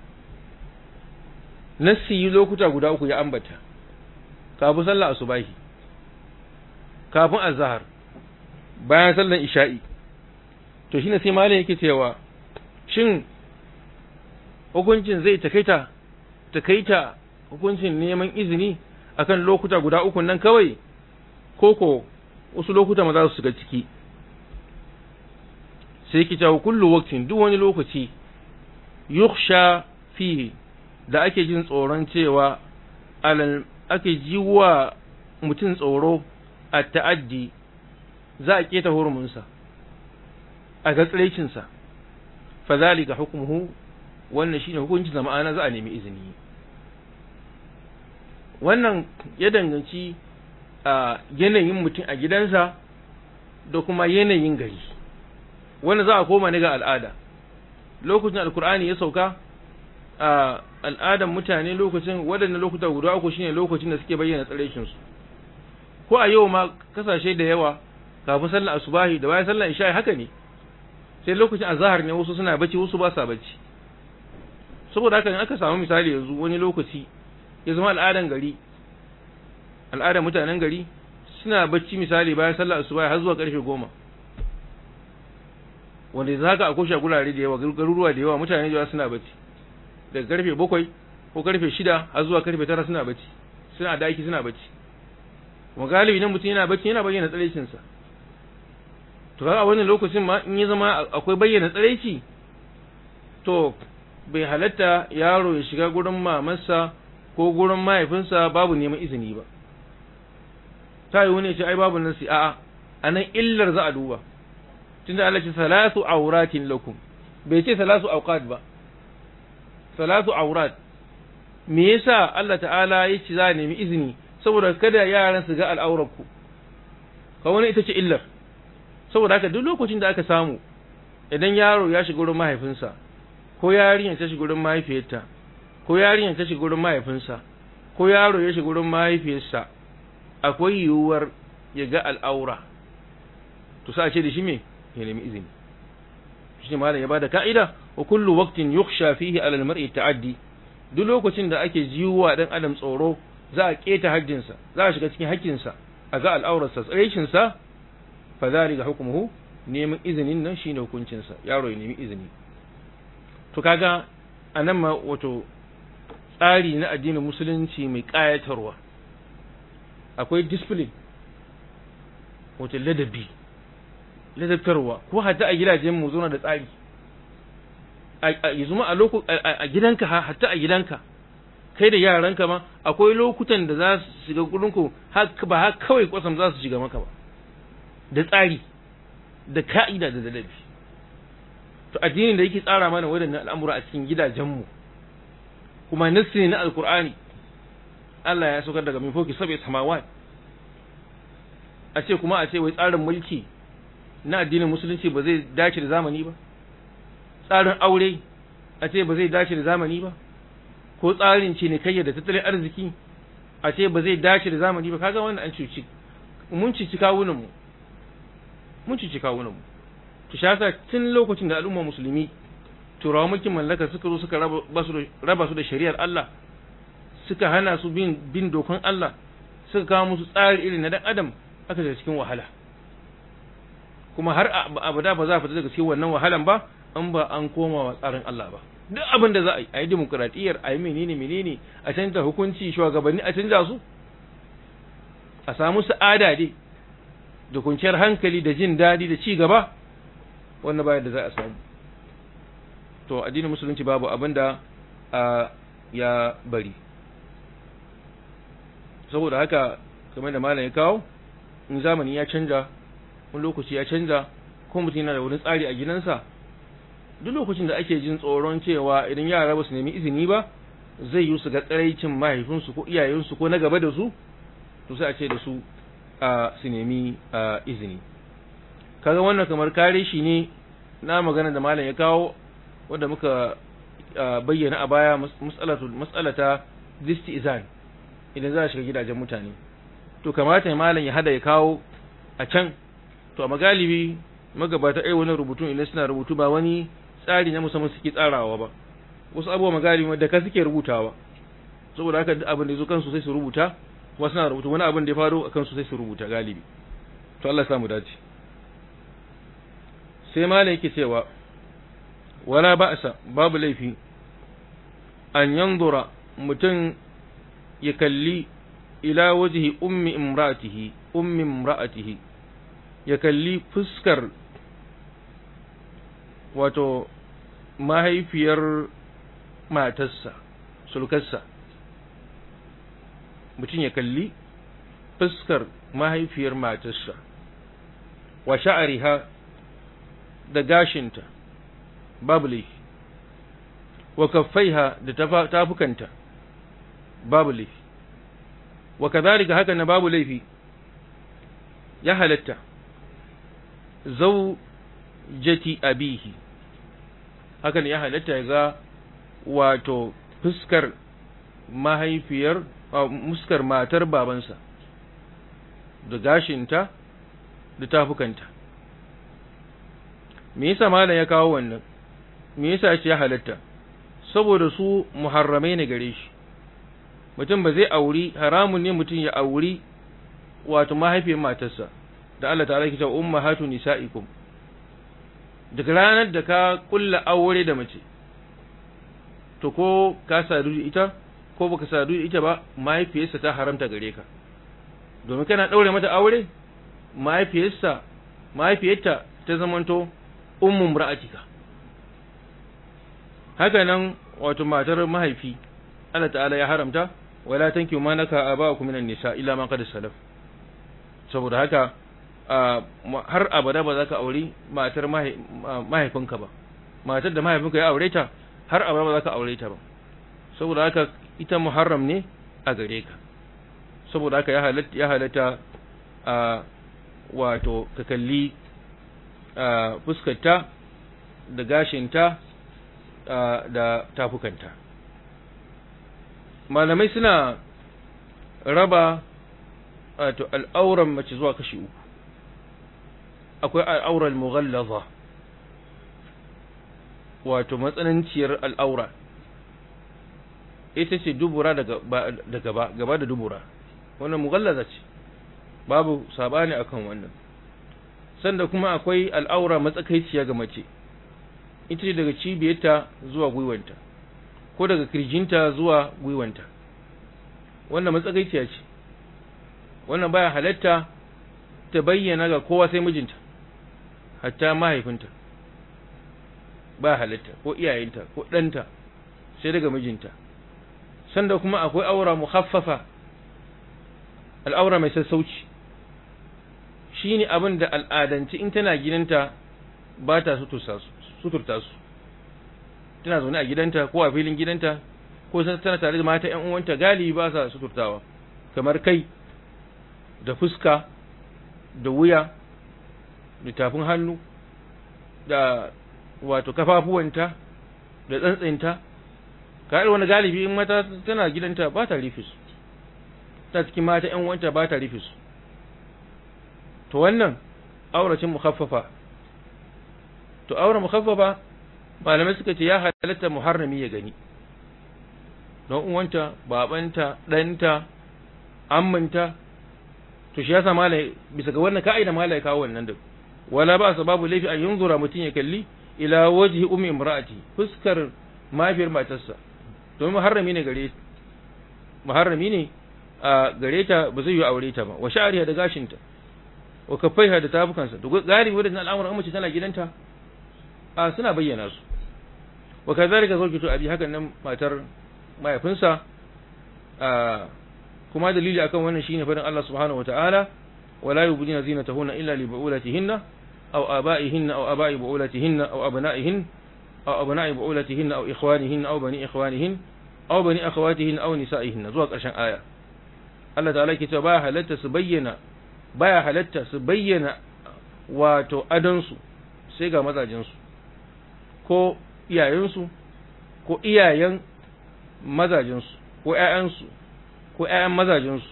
nassi lokuta guda uku ya ambata kafin sallar asubahi kafin azhar bayan sallar isha'i to shine sai malam yake cewa shin hukuncin zai takaita takaita hukuncin neman izini akan lokuta guda uku nan kawai koko wasu lokuta ma za su shiga ciki sai yake cewa kullu waqtin duk wani lokaci yukhsha fihi da ake jin tsoron cewa alal ake jiwa mutum tsoro a ta'addi za a keta hurumunsa a ga tsiraicinsa fa zalika hukmuhu wannan shine hukuncin da ma'ana za a nemi izini wannan ya danganci a yanayin mutum a gidansa da kuma yanayin gari wanda za a koma ne ga al'ada lokacin alkur'ani ya sauka a al'adan mutane lokacin waɗannan lokuta guda uku shine lokacin da suke bayyana tsiraicinsu ko a yau ma kasashe da yawa kafin sallar asubahi da bayan sallar isha'i haka ne sai lokacin azahar ne wasu suna bacci wasu ba sa bacci saboda haka in aka samu misali yanzu wani lokaci ya zama al'adan gari al'adan mutanen gari suna bacci misali bayan sallar asubahi har zuwa karfe goma wanda yanzu haka akwai shagulare da yawa garuruwa da yawa mutane da yawa suna bacci daga karfe bakwai ko karfe shida har zuwa karfe tara suna bacci suna daki suna bacci kuma galibi nan mutum yana bacci yana bayyana tsaraicinsa to kaga a wannan lokacin ma in ya zama akwai bayyana tsaraici to bai halatta yaro ya shiga gurin mamarsa ko gurin mahaifinsa babu neman izini ba ta yi wani ya ce ai babu nasi a'a a nan illar za a duba tunda Allah ce salatu auratin lakum bai ce salatu awqat ba salatu aurat me yasa Allah ta'ala ya ce za a nemi izini saboda kada yaran su ga al'aurarku ka wani ita ce illar saboda haka duk lokacin da aka samu idan yaro ya shiga gurin mahaifinsa ko yarinya ta shiga gurin mahaifiyarta ko yarinya ta shiga gurin mahaifinsa ko yaro ya shiga gurin mahaifiyarsa akwai yiwuwar ya ga al'aura to sa ce da shi me ya nemi izini shi malam ya bada ka'ida wa kullu waqtin yukhsha fihi ala al-mar'i ta'addi duk lokacin da ake jiwa dan adam tsoro za a keta haddinsa za a shiga cikin hakkinsa a ga al'aurarsa tsaraicinsa sa fa zalika hukmuhu neman izinin nan shine hukuncinsa yaro ya nemi izini to kaga anan ma wato tsari na addinin musulunci mai kayatarwa akwai discipline wato ladabi ladabtarwa ko hatta a gidajen mu zuna da tsari a zuma a loko a gidanka hatta a gidanka kai da yaranka ma akwai lokutan da za su shiga gurinku ba har kawai kwasam za su shiga maka ba da tsari da ka'ida da dalabi to addinin da yake tsara mana waɗannan al'amura a cikin gidajenmu kuma nassi ne na alkur'ani Allah ya saukar daga min foki sabai samawat a ce kuma a ce wai tsarin mulki na addinin musulunci ba zai dace da zamani ba tsarin aure a ce ba zai dace da zamani ba ko tsarin cinikayya da tattalin arziki a ce ba zai dace da zamani ba kaga wannan an cuci mun cici kawunan mu mun cici kawunan mu to shi yasa tun lokacin da al'umma musulmi turawa mulkin mallaka suka zo suka raba su da shari'ar Allah suka hana su bin bin dokan Allah suka kawo musu tsari irin na dan adam aka shiga cikin wahala kuma har abada ba za a fita daga cikin wannan wahalan ba an ba an koma wa tsarin Allah ba duk abin da za a yi a yi demokradiyyar a yi menene menene a canza hukunci shugabanni a canza su a samu sa'ada dai da kwanciyar hankali da jin daɗi da ci gaba wannan bayan da za a samu to addinin musulunci babu abin da ya bari saboda haka kamar da malam ya kawo in zamani ya canja wani lokaci ya canja ko mutum yana da wani tsari a gidansa duk lokacin da ake jin tsoron cewa idan yara ba su nemi izini ba zai yi su ga tsaraicin mahaifinsu ko iyayensu ko na gaba da su to sai a ce da su a su nemi izini kaga wannan kamar kare shi ne na magana da malam ya kawo wanda muka bayyana a baya mas'alata izan idan za a shiga gidajen mutane to kamata malam ya hada ya kawo a can to a magalibi magabata ai wani rubutun idan suna rubutu ba wani tsari na musamman suke tsarawa ba wasu abubuwa magalibi da ka suke rubutawa saboda haka duk abin da yazo kansu sai su rubuta kuma suna rubutu wani abin da ya faru akan su sai su rubuta galibi to Allah ya samu dace sai malam yake cewa wala ba'sa babu laifi an yanzura mutum ya kalli ila wajhi ummi imra'atihi ummi imra'atihi ya kalli fuskar wato mahaifiyar matarsa sulkarsa mutum ya kalli fuskar mahaifiyar matarsa wa sha'ariha da gashinta babu laifi wa kaffaiha da tafukanta babu laifi wa kadhalika haka na babu laifi ya halatta zaujati abihi hakan ya halatta ga wato fuskar mahaifiyar muskar matar babansa da gashinta da tafukanta me yasa malam ya kawo wannan me yasa shi ya halatta saboda su muharramai ne gare shi mutum ba zai auri haramun ne mutum ya auri wato mahaifiyar matarsa da Allah ta'ala ke cewa ummahatu nisa'ikum daga ranar da ka kulla aure da mace to ko ka sadu da ita ko baka sadu da ita ba mahaifiyarsa ta haramta gare ka domin kana daure mata aure mahaifiyarsa mahaifiyarta ta zamanto ummu ra'atika haka nan wato matar mahaifi Allah ta'ala ya haramta wala tankiyu ma naka aba'ukum minan nisa illa ma qad salaf saboda haka har abada ba za ka auri matar mahaifinka ba matar da mahaifinka ya aure ta har abada ba za ka aure ta ba saboda haka ita muharram ne a gare ka saboda haka ya halatta a wato ka kalli fuskarta da gashinta da tafukanta malamai suna raba wato al'auran mace zuwa kashi uku akwai al'aurar mughallaza wato matsananciyar al'aura ita ce dubura da gaba gaba da dubura wannan mughallaza ce babu sabani akan wannan sanda kuma akwai al'aura matsakaiciya ga mace ita ce daga cibiyarta zuwa gwiwanta ko daga kirjinta zuwa gwiwanta wannan matsakaiciya ce wannan baya halatta ta bayyana ga kowa sai mijinta hatta mahaifinta ba halatta ko iyayenta ko ɗanta sai daga mijinta sanda kuma akwai aura mukhaffafa al'aura mai sassauci shine abin da al'adanci in tana gidanta ba ta suturta su tana zaune a gidanta ko a filin gidanta ko tana tare da mata ‘yan uwanta galibi ba sa suturtawa kamar kai da fuska da wuya da tafin hannu da wato kafafuwanta da tsantsinta ka wani galibi in mata tana gidanta ba ta rufe su ta cikin mata ƴan wanta ba ta rufe su to wannan auracin mukhaffafa to aure mukhaffafa malamai suka ce ya halatta muharrami ya gani don uwanta babanta ɗanta ammanta to shi yasa malai bisa ga wannan ka'ida malai kawo wannan duk wala ba babu laifi an yunzura mutum ya kalli ila wajhi ummi imra'ati fuskar mafiyar matarsa domin muharrami ne gare muharrami ne a gare ta ba zai yi aure ta ba wa sha'ariha da gashinta wa kaffaiha da tafukansa to galibi wadannan al'amuran mace tana gidanta a suna bayyana su wa kazalika zawjatu abi hakan nan matar mahaifinsa a kuma dalili akan wannan shine faɗin Allah subhanahu wataala wala yubdina zinatahunna illa li bu'ulatihinna aw aba'ihinna aw aba'i bu'ulatihinna aw abna'ihin aw abna'i bu'ulatihinna aw ikhwanihinna aw bani ikhwanihin aw bani akhawatihin aw nisa'ihinna zuwa ƙarshen aya Allah ta'ala yake cewa baya halatta su bayyana baya halatta su bayyana wato adansu sai ga mazajensu ko iyayensu ko iyayen mazajensu ko ƴaƴansu ko ƴaƴan mazajensu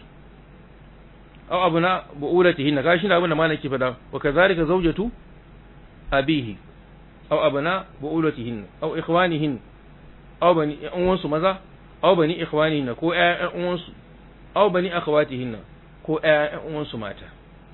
aw abuna bu'ulatihinna ga shi da abin da malaki fada wa kazalika zawjatu abihi aw abuna bu'ulatihinna aw ikhwanihin aw bani uwansu maza aw bani ikhwanihinna ko ƴaƴan uwansu aw bani akhawatihinna ko ƴaƴan uwansu mata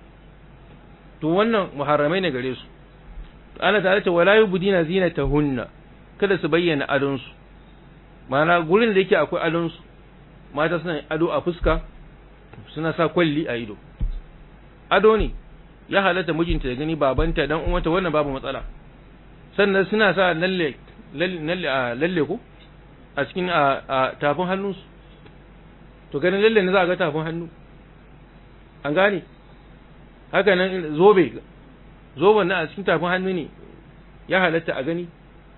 to wannan muharramai ne gare su to Allah ta ce wala yubdina zinatahunna kada su bayyana adonsu ma'ana gurin da yake akwai adonsu mata suna ado a fuska suna sa kwalli a ido ado ne ya halatta mijinta ya gani babanta dan uwanta wannan babu matsala sannan suna sa lalle lalle a lalle ko a cikin a tafin hannunsu to ganin lalle ne za a ga tafin hannu an gane haka nan zobe zoben na a cikin tafin hannu ne ya halatta a gani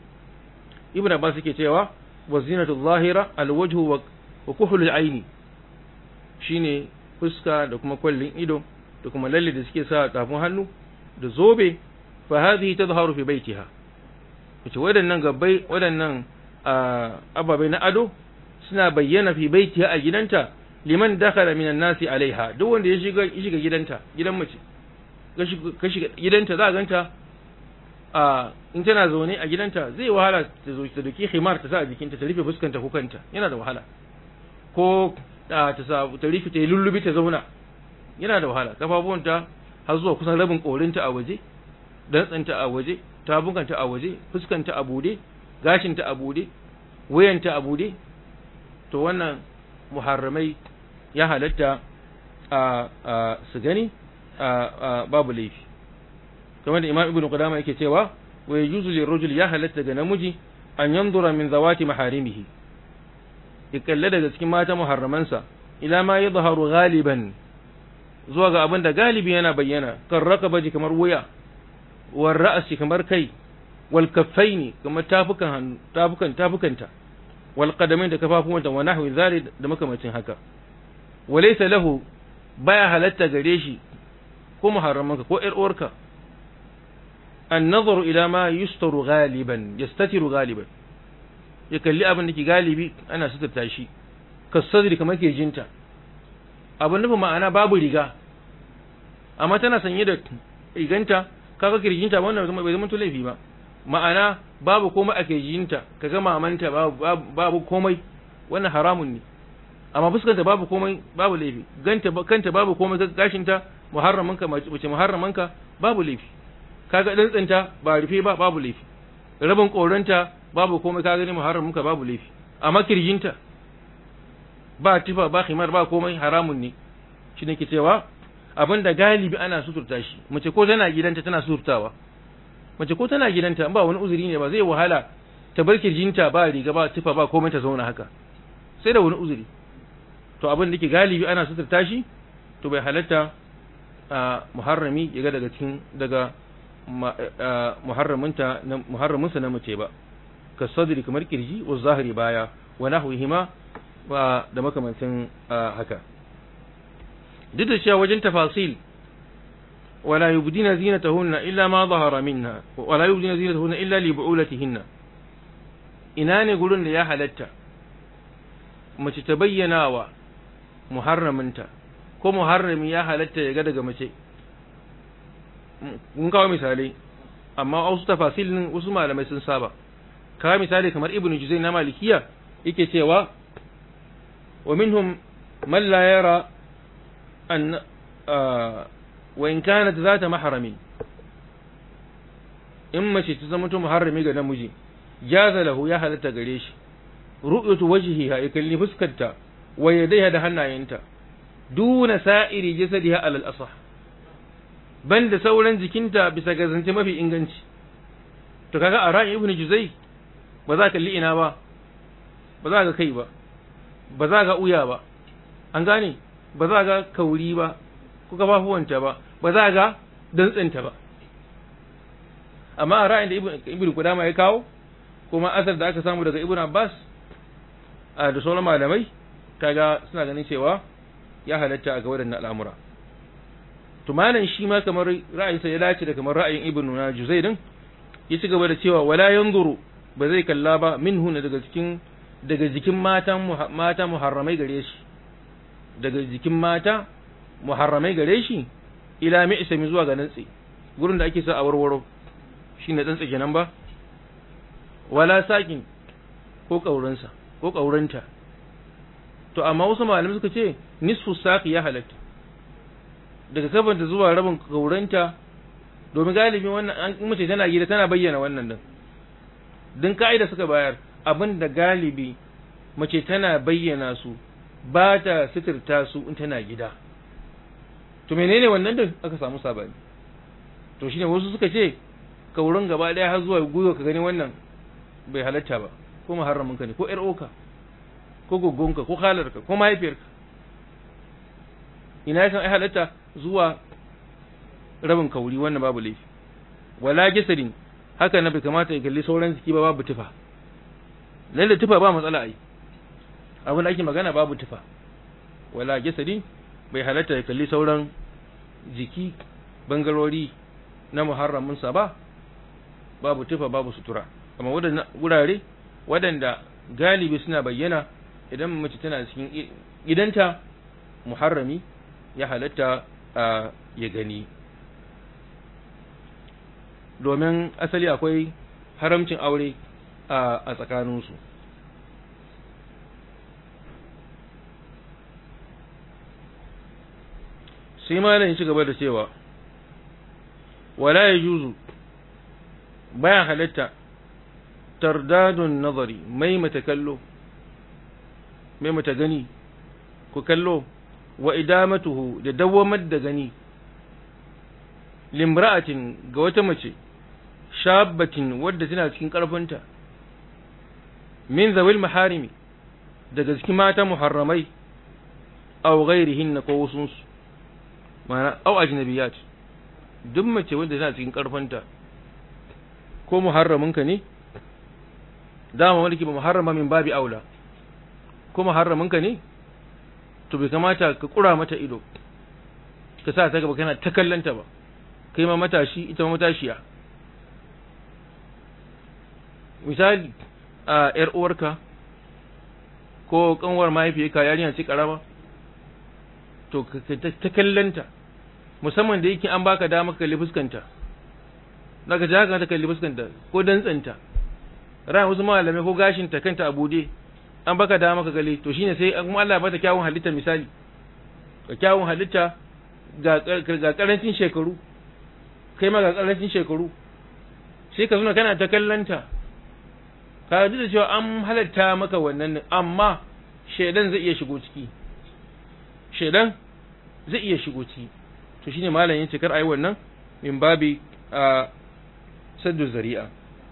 ibn abbas yake cewa wa zinatu zahira alwajhu wa kuhul aini shine fuska da kuma kwallin ido da kuma lalle da suke sa tafin hannu da zobe fa hadhihi tadhharu fi baitiha wace wadannan gabbai wadannan ababai na ado suna bayyana fi baitiha a gidanta liman dakhala minan nasi alaiha duk wanda ya shiga ya shiga gidanta gidan mace ka shiga gidanta za a ganta a in tana zaune a gidanta zai wahala ta zo ta duki himar ta sa a jikinta ta rufe fuskanta ko kanta yana da wahala ko ta sa ta rufe ta yi lullubi ta zauna yana da wahala kafafuwanta har zuwa kusan rabin korinta a waje dantsanta a waje tabukanta a waje fuskanta a bude gashinta a bude wayanta a bude to wannan muharramai ya halatta a su gani babu laifi kamar da imam ibnu qudama yake cewa wa yajuzu lirrajul ya halatta ga namiji an yanzura min zawati maharimihi ya kalle daga cikin mata muharramansa ila ma yadhharu ghaliban zuwa ga abin da galibi yana bayyana kan rakabaji kamar wuya wal ra'si kamar kai wal kaffaini kamar tafukan hannu tafukan tafukanta wal qadamain da kafafuwanta wa nahwi zari da makamacin haka walaysa lahu baya halatta gare shi ko muharramanka ko ƴar uwarka النظر إلى ما يستر غالبا يستتر غالبا يكلي abin da ke galibi ana suturta shi kasadri kamar ke jinta abin nufin ma'ana babu riga amma tana sanye da riganta kaga kirjinta wannan bai zama laifi ba ma'ana babu komai a kirjinta kaga mamanta babu komai wannan haramun ne amma fuskanta babu komai babu laifi ganta kanta babu komai gashinta muharramanka mace muharramanka babu laifi kaga dantsinta ba rufe ba babu laifi rabin koranta babu komai kaga ne muharramin ka babu laifi amma kirjinta ba tifa ba khimar ba komai haramun ne shi ne ke cewa abinda galibi ana suturta shi mace ko tana gidanta tana suturtawa mace ko tana gidanta ba wani uzuri ne ba zai wahala ta bar kirjinta ba riga ba tifa ba komai ta zauna haka sai da wani uzuri to abin da ke galibi ana suturta shi to bai halatta muharrami ya ga daga cikin daga muharraminta muharraminsa na mace ba ka sadri kamar kirji wa zahiri baya wa nahwihima wa da makamantin haka duk da cewa wajen tafasil wala yubdina zinatahunna illa ma zahara minha wala yubdina zinatahunna illa li bu'ulatihinna ina ne gurin da ya halatta mace ta bayyana wa muharraminta ko muharrami ya halatta ya ga daga mace mun kawo misalai amma wasu tafasilin wasu malamai sun saba kawo misali kamar ibnu juzai na malikiya yake cewa wa minhum man la yara an wa in kanat zata mahramin in mace ta zama muharrami ga namiji jaza lahu ya halatta gare shi ru'yatu wajhiha ya kalli fuskarta wa yadayha da hannayenta duna sa'iri jasadiha alal asah banda sauran jikinta bisa ga zance mafi inganci to kaga a ra'ayin ibnu juzai ba za ka kalli ina ba ba za ka kai ba ba za ka uya ba an gane ba za ka kauri ba ko kafafuwanta ba ba za ka dantsinta ba amma a ra'ayin da ibnu kudama ya kawo kuma asar da aka samu daga ibnu abbas a da sauran malamai kaga suna ganin cewa ya halatta a ga waɗannan al'amura to malam shi ma kamar ra'ayinsa ya dace da kamar ra'ayin ibnu na juzai din ya ci gaba da cewa wala yanzuru ba zai kalla ba minhu daga cikin daga jikin mata mata muharramai gare shi daga jikin mata muharramai gare shi ila mi'sami zuwa ga nantsi gurin da ake sa a warwaro shine tsantsa kenan ba wala sakin ko kaurinsa ko kaurinta to amma wasu malamai suka ce nisfu saqi ya halatta daga kafanta zuwa rabin kauranta domin galibi wannan an mace tana gida tana bayyana wannan din din ka'ida suka bayar abin da galibi mace tana bayyana su ba ta sitirta su in tana gida to menene wannan din aka samu sabani to shine wasu suka ce kaurin gaba daya har zuwa guyo ka gani wannan bai halatta ba ko muharramin ka ne ko yar oka ko goggonka ko halarka ko mahaifiyarka ina yakan ai halatta zuwa rabin kauri wannan babu laifi wala jasadin haka na bai kamata ya kalli sauran jiki ba babu tufa lalle tufa ba matsala ai abin da ake magana babu tufa wala jasadin bai halatta ya kalli sauran jiki bangarori na muharramin sa ba babu tufa babu sutura amma wadannan gurare wadanda galibi suna bayyana idan mace tana cikin gidanta muharrami ya halatta a ya gani domin asali akwai haramcin aure a tsakaninsu sai malam ci gaba da cewa wala ya juzu bayan halatta tardadun nazari mai mata kallo mai mata gani ku kallo wa idamatuhu da dawamar da gani limra'atin ga wata mace shabbatin wadda tana cikin ƙarfinta min zawil maharimi daga cikin mata muharramai aw ghairihin ko wasunsu ma'ana aw ajnabiyat duk mace wadda tana cikin ƙarfinta ko muharraminka ne dama mulki ba muharrama min babi aula ko muharraminka ne to bai kamata ka kura mata ido ka sa ta gaba kana ta kallanta ba kai ma matashi ita ma matashiya misali a yar uwarka ko kanwar mahaifiyarka yarinya ce karama to ka ta kallanta musamman da yake an baka dama kalli fuskanta daga ji haka ta kalli fuskanta ko dantsanta ran wasu malamai ko gashinta kanta a bude an baka dama ka gale to shine sai kuma Allah ya bata kyawun halitta misali ga kyawun halitta ga ga karancin shekaru kai ma ga karancin shekaru sai ka zuna kana ta kallanta ka ji da cewa an halatta maka wannan amma shedan zai iya shigo ciki shedan zai iya shigo ciki to shine malam yace kar ayi wannan min babi a saddu zari'a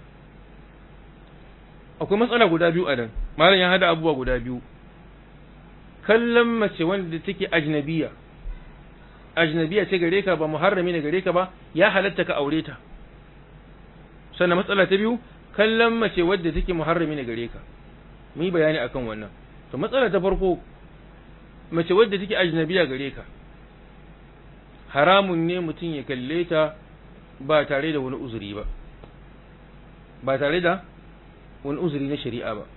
akwai matsala guda biyu a nan malam ya hada abubuwa guda biyu kallon mace wanda take ajnabiya ajnabiya ce gare ka ba muharrami ne gare ka ba ya halatta ka aure ta sannan matsala ta biyu kallon mace wadda take muharrami ne gare ka mu yi bayani akan wannan to matsala ta farko mace wadda take ajnabiya gare ka haramun ne mutum ya kalle ta ba tare da wani uzuri ba ba tare da wani uzuri na shari'a ba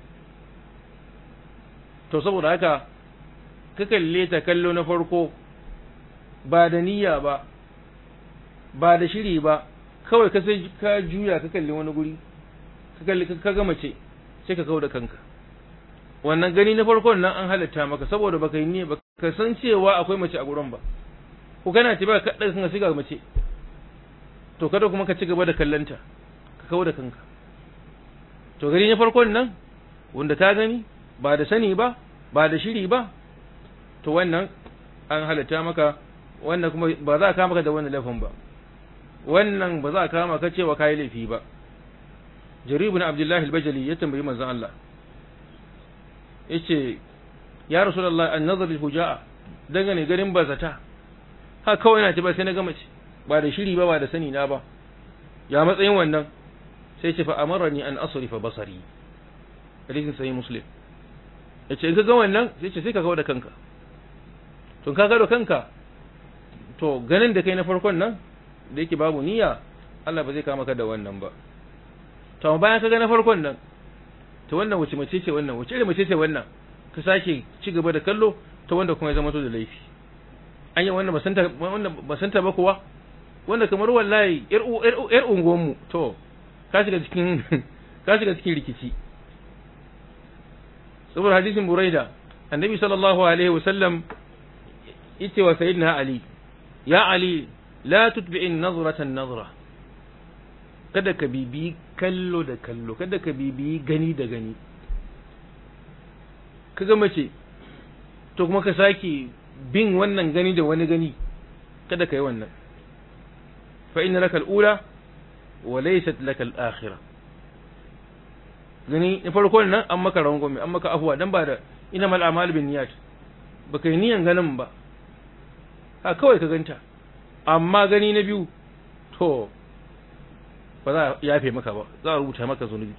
to saboda haka ka kalle ta kallo na farko ba da niyya ba ba da shiri ba kawai ka sai ka juya ka kalli wani guri ka kalli ka ga mace sai ka kawo da kanka wannan gani na farkon nan an halatta maka saboda baka yi niyya baka san cewa akwai mace a gurin ba ko kana tafiya ka daga kanka sai ga mace to kada kuma ka ci gaba da kallanta ka kawo da kanka to gani na farkon nan wanda ka gani ba da sani ba ba da shiri ba to wannan an halatta maka wannan kuma ba za a kama ka da wannan laifin ba wannan ba za a kama ka cewa kai laifi ba jarir ibn abdullahi al-bajali ya tambayi manzon Allah yace ya rasulullah an-nazar al-hujaa dangane garin bazata ha kawai na ce ba sai na gama ce ba da shiri ba ba da sani na ba ya matsayin wannan sai ce fa amarani an asrifa basari hadisin sahih muslim yace in ka ga wannan sai ce sai ka kawo da kanka to ka ga da kanka to ganin da kai na farkon nan da yake babu niyya Allah ba zai kama ka da wannan ba to amma bayan ka ga na farkon nan to wannan wace mace ce wannan wace irin mace ce wannan ka sake ci gaba da kallo to wanda kuma ya zama to da laifi an yi wannan basanta wannan basanta ba kuwa wanda kamar wallahi yar yar unguwan mu to ka shiga cikin ka shiga cikin rikici saboda hadisin buraida annabi sallallahu alaihi wasallam yace wa sayyidina ali ya ali la tutbi'in nazratan nazra kada ka bibi kallo da kallo kada ka bibi gani da gani kaga mace to kuma ka sake bin wannan gani da wani gani kada ka yi wannan fa inna laka al-ula wa laysat laka al-akhirah gani na farko nan an maka rangwame an maka afuwa dan ba da ina mal amal bin niyat baka yi niyan ganin ba a kawai ka ganta amma gani na biyu to ba za a yafe maka ba za a rubuta maka zunubi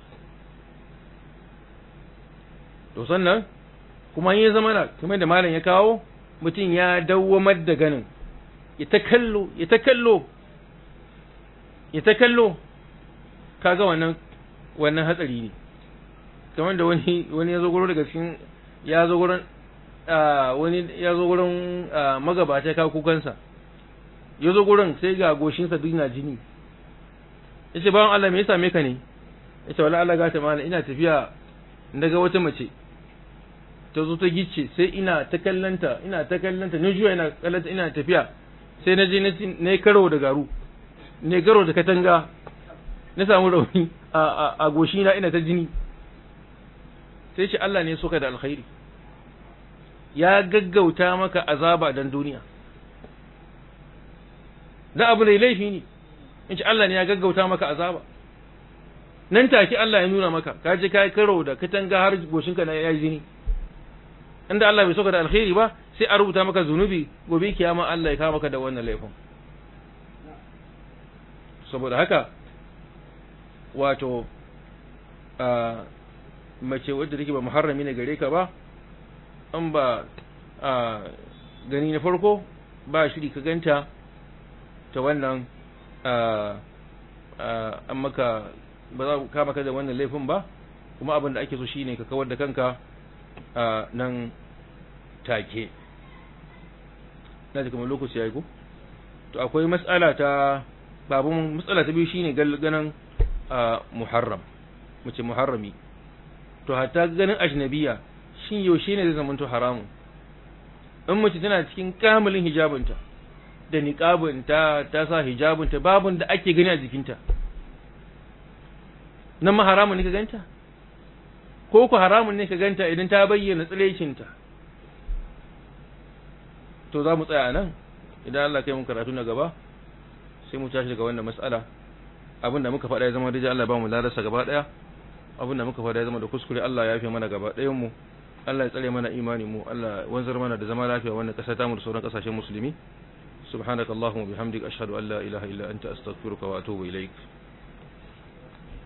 to sannan kuma ya zama na kamar da malam ya kawo mutum ya dawwamar da ganin ya ta kallo ya ta kallo ya ta kallo kaga wannan wannan hatsari ne kamar da wani wani ya zo gurin daga cikin ya zo gurin wani ya zo gurin magabata ya kawo kukansa ya zo gurin sai ga goshinsa duk na jini ya ce bawan Allah me ya same ka ne ya ce wala Allah gata mana ina tafiya daga wata mace ta zo ta gice sai ina ta kallanta ina ta kallanta na juya ina kallanta ina tafiya sai na je na yi karo da garu ne karo da katanga na samu rauni a goshina ina ta jini sai ce Allah ne suka da alkhairi ya gaggauta maka azaba dan duniya da abu ne laifi ne in ce Allah ne ya gaggauta maka azaba nan take Allah ya nuna maka ka je kai karo da katanga har goshinka na yayi jini inda Allah bai soka da alkhairi ba sai a rubuta maka zunubi gobe kiyama Allah ya kama maka da wannan laifin saboda haka wato a mace wadda take ba muharrami ne gare ka ba an ba a gani na farko ba shiri ka ganta ta wannan an maka ba za ka maka da wannan laifin ba kuma abin da ake so shine ka kawar da kanka nan take na ji kamar lokaci ya yi ku to akwai matsala ta babun matsala ta biyu shine ganin muharram mace muharrami to hatta ganin ajnabiya shin yaushe ne zai zamanto haramun in mace tana cikin kamilin hijabinta da niqabinta ta sa hijabinta babun da ake gani a jikinta nan ma haramun ne ka ganta ko ku haramun ne ka ganta idan ta bayyana tsilecinta to za mu tsaya nan idan Allah kai mun karatu na gaba sai mu tashi daga wannan mas'ala abinda muka faɗa ya zama da Allah ba mu ladarsa gaba ɗaya abinda muka faɗa ya zama da kuskure Allah ya fi mana gaba ɗayan mu Allah ya tsare mana imani mu Allah wanzar mana da zama lafiya wannan ƙasa ta mu da sauran ƙasashen musulmi subhanakallahumma bihamdika ashhadu an la ilaha illa anta astaghfiruka wa atubu ilaik